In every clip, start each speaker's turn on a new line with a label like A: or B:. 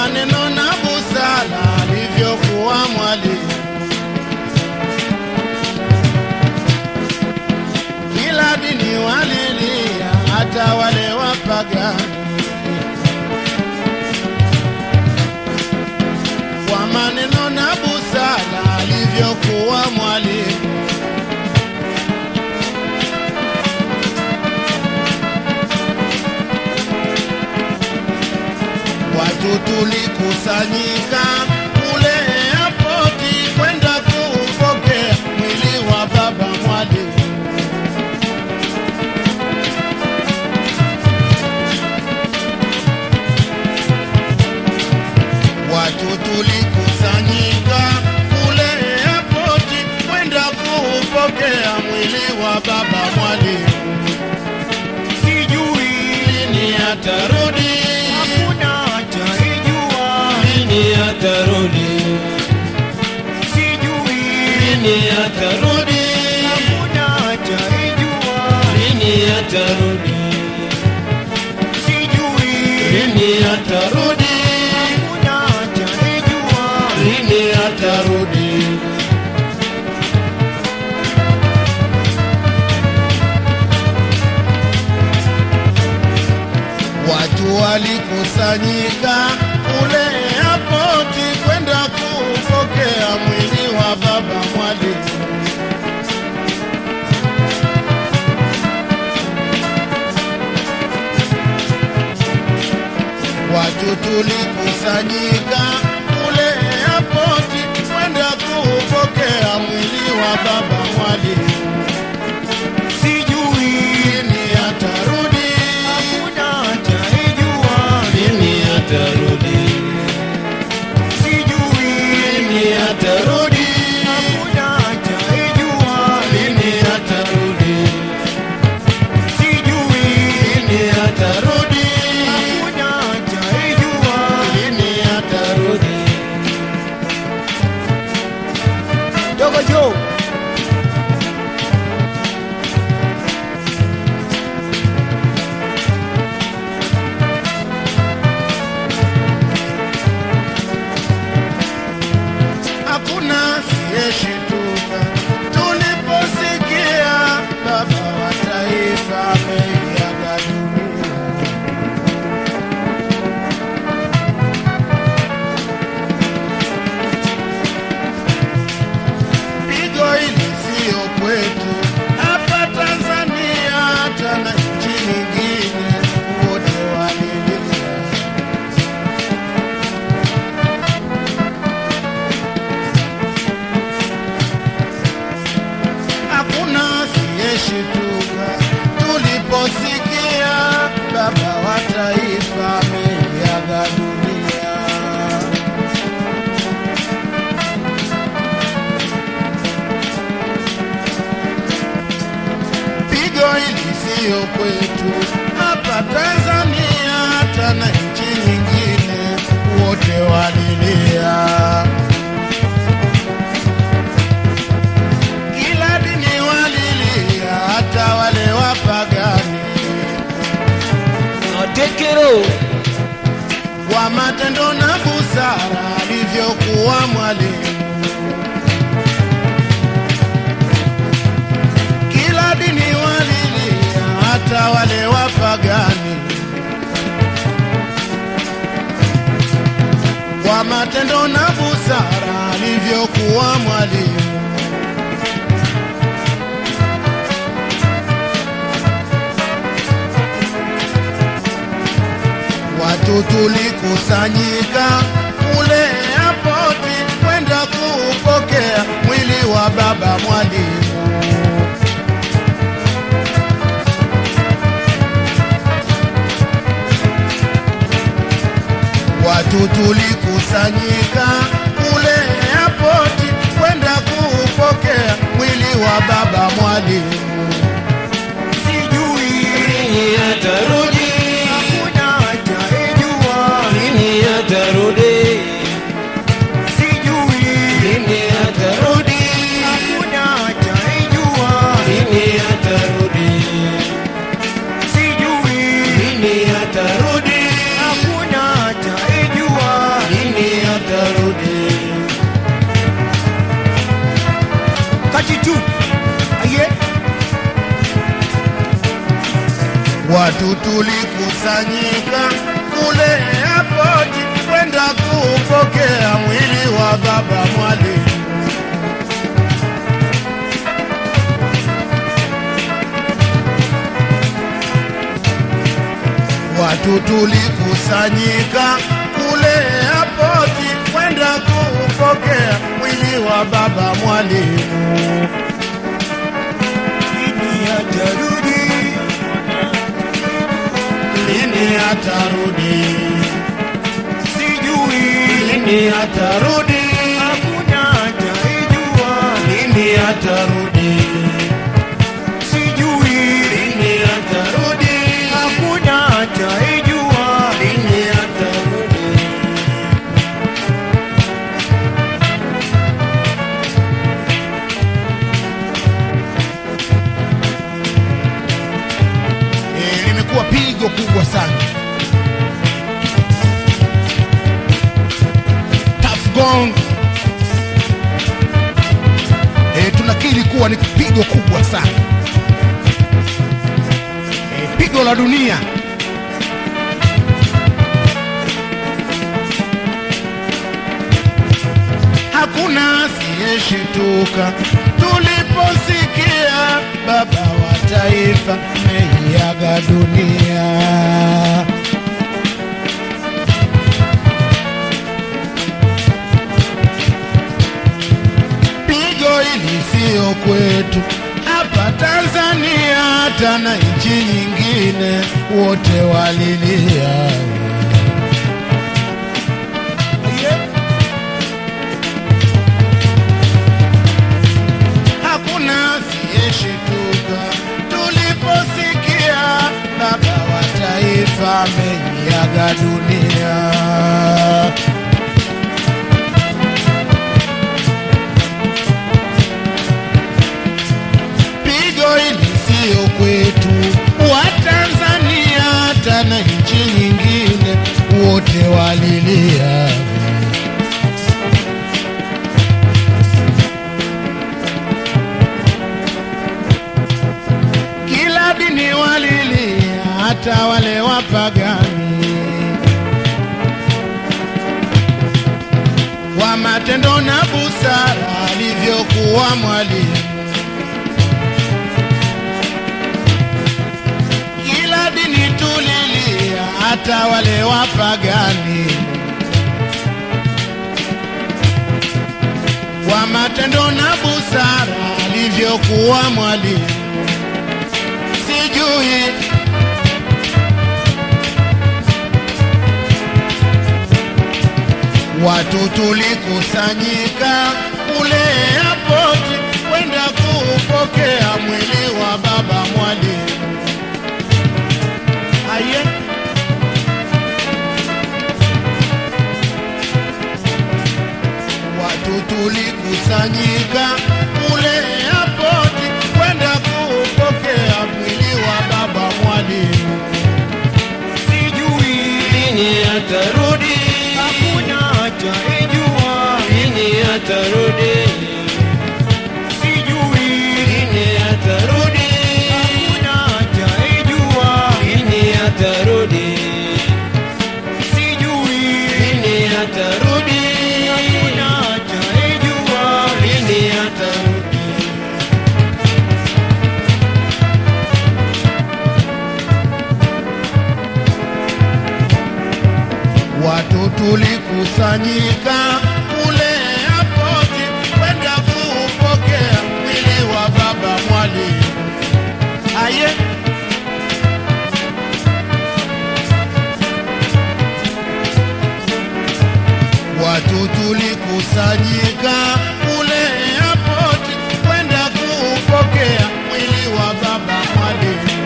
A: maneno na busara alivyokuwa mwalimu. Kila dini walilia, hata wale wapagani. Kwa maneno na busara alivyokuwa mwalimu. Watu tulikusanyika kule airpoti kwenda kupokea mwili wa baba mwalimu. Watu tulikusanyika kule airpoti kwenda kupokea mwili wa baba mwalimu.
B: Sijui
A: Lini atarudi?
B: hakuna ataijua,
A: Lini atarudi?
B: sijui
A: Lini atarudi?
B: hakuna ataijua,
A: Lini atarudi?
B: sijui
A: Lini atarudi?
B: hakuna ataijua,
A: Lini atarudi? Watu walikusanyika kule airpoti kwenda kupokea mwili wa baba mwalimu. Watu tulikusanyika kule airpoti kwenda kupokea mwili wa baba mwalimu.
B: sijui
A: Lini atarudi?
B: hakuna ataijua,
A: Lini atarudi?
B: sijui
A: Lini atarudi?
B: hakuna ataijua,
A: Lini atarudi?
B: sijui
A: Lini atarudi?
B: hakuna ataijua,
A: Lini atarudi?
B: dogo Joe
A: Hakuna siyeshituka tuliposikia baba wa taifa ameiaga dunia. Pigo hili siyo kwetu hapa Tanzania, hata na nchi nyingine wote walilia. hakuna asiyeshituka tuliposikia baba wa taifa ameiaga dunia. Pigo hili siyo kwetu hapa Tanzania, hata na nchi nyingine wote walilia. kila dini walilia, hata wale wapagani,
B: Otekero
A: kwa matendo na busara alivyokuwa mwalimu. Kila dini walilia, hata wale wapagani, kwa matendo na busara alivyokuwa mwalimu. Watu tulikusanyika kule airpoti kwenda kupokea mwili wa baba mwalimu. Watu tulikusanyika kule airpoti kwenda kupokea mwili wa baba mwalimu.
B: sijui
A: Lini atarudi?
B: hakuna ataijua,
A: Lini atarudi?
B: sijui
A: Lini atarudi?
B: hakuna ataijua,
A: Lini atarudi?
B: sijui
A: Lini atarudi?
B: hakuna ataijua, Watu tulikusanyika kule airport kwenda kupokea mwili wa baba Mwalimu. Watu tulikusanyika kule airport kwenda kupokea mwili wa baba Mwalimu. Lini atarudi? Lini atarudi? Sijui
A: Lini atarudi?
B: hakuna ataijua.
A: Lini atarudi?
B: Sijui
A: Lini atarudi?
B: hakuna ataijua.
A: Lini atarudi?
B: Eh, limekuwa pigo kubwa sana. Tough Gong. Eh, tunakiri kuwa ni pigo kubwa sana. Eh, pigo la dunia. Hakuna asiyeshituka tuliposikia baba wa taifa meiaga dunia. Pigo hili sio kwetu hapa Tanzania, hata na nchi nyingine wote walilia. hakuna asiyeshituka tuliposikia baba wa taifa ameiaga dunia. Pigo hili sio kwetu wa Tanzania, hata na nchi nyingine wote walilia. kila dini walilia, hata wale wapagani kwa matendo na busara alivyokuwa mwalimu. Kila dini tulilia, hata wale wapagani kwa matendo na busara alivyokuwa mwalimu sijui watu tulikusanyika kule airport kwenda kupokea mwili wa baba Mwalimu. Aye, watu tulikusanyika kule airport kwenda kupokea mwili wa baba Mwalimu. Sijui
A: Lini atarudi?
B: hakuna ataijua.
A: Lini atarudi?
B: Sijui
A: Lini atarudi?
B: hakuna ataijua.
A: Lini atarudi?
B: Sijui
A: Lini atarudi?
B: hakuna ataijua.
A: Lini atarudi?
B: Watu tulikusanyika kule airport kwenda kupokea mwili wa baba Mwalimu. Aye, watu tulikusanyika kule airport kwenda kupokea mwili wa baba Mwalimu.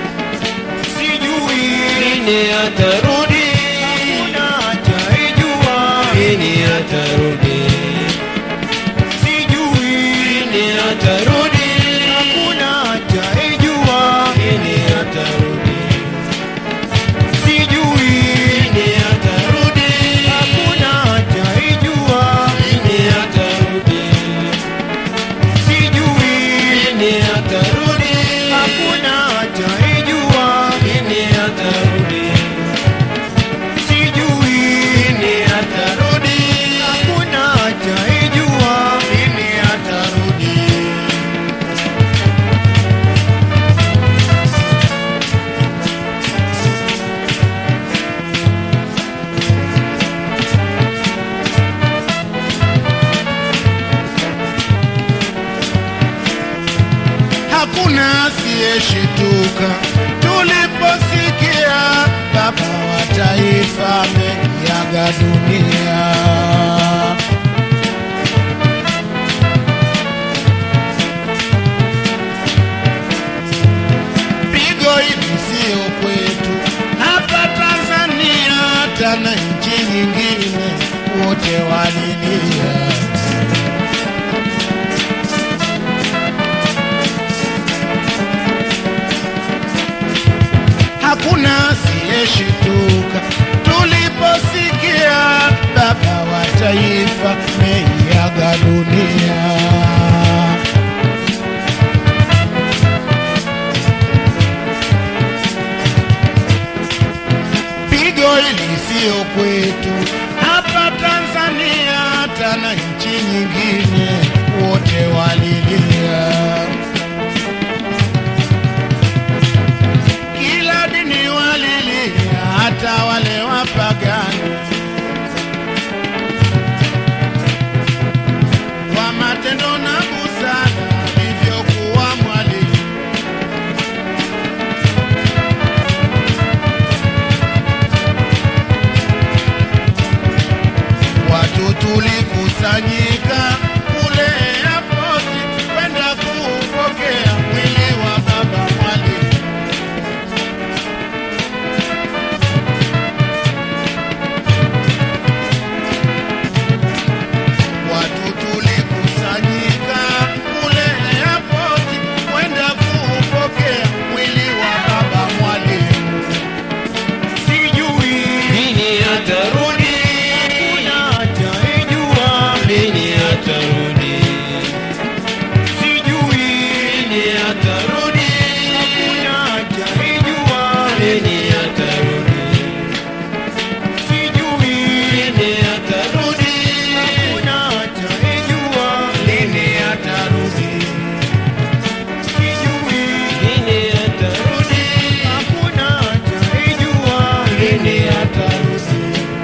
B: Sijui
A: Lini atarudi?
B: hakuna ataijua.
A: Lini atarudi?
B: Sijui
A: Lini atarudi?
B: hakuna ataijua.
A: Lini atarudi?
B: Sijui
A: Lini atarudi?
B: hakuna ataijua.
A: Lini atarudi?
B: Sijui
A: Lini atarudi?
B: hakuna ataijua.
A: Lini
B: hakuna asiyeshituka tuliposikia baba wa taifa ameiaga dunia. Pigo hili sio kwetu hapa Tanzania, hata na nchi nyingine wote walilia. hakuna asiyeshituka tuliposikia baba wa taifa meiaga dunia. Pigo hili sio kwetu hapa Tanzania, hata na nchi nyingine wote walilia. kila dini walilia, hata wale wapagani kwa matendo na busara alivyokuwa mwalimu. Watu tulikusanyika kule airport kwenda kupokea mwili wa baba mwalimu. Watu tulikusanyika kule airport kwenda kupokea mwili wa baba mwalimu. Sijui
A: Lini atarudi?
B: kuna ataijua,
A: Lini atarudi?
B: sijui
A: Lini atarudi?
B: kuna ataijua,
A: Lini atarudi?
B: sijui
A: Lini atarudi?
B: kuna ataijua,
A: Lini atarudi?
B: sijui
A: Lini atarudi?
B: hakuna ataijua,
A: Lini atarudi?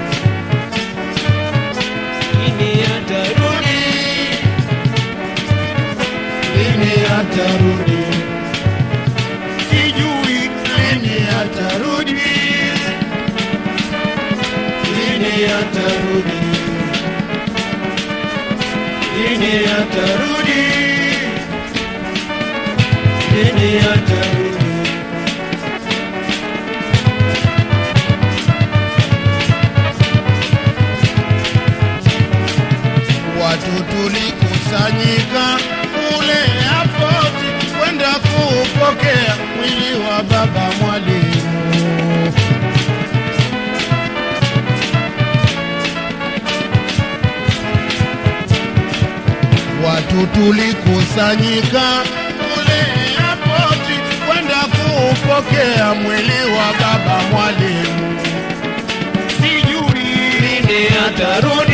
A: Lini atarudi? Lini atarudi?
B: sijui lini atarudi.
A: Lini atarudi? Lini atarudi? Lini atarudi?
B: Watu tulikusanyika kule airport kwenda kupokea mwili wa baba mwalimu. Watu tulikusanyika kule airport kwenda kupokea mwili wa baba mwalimu. Sijui
A: Lini atarudi?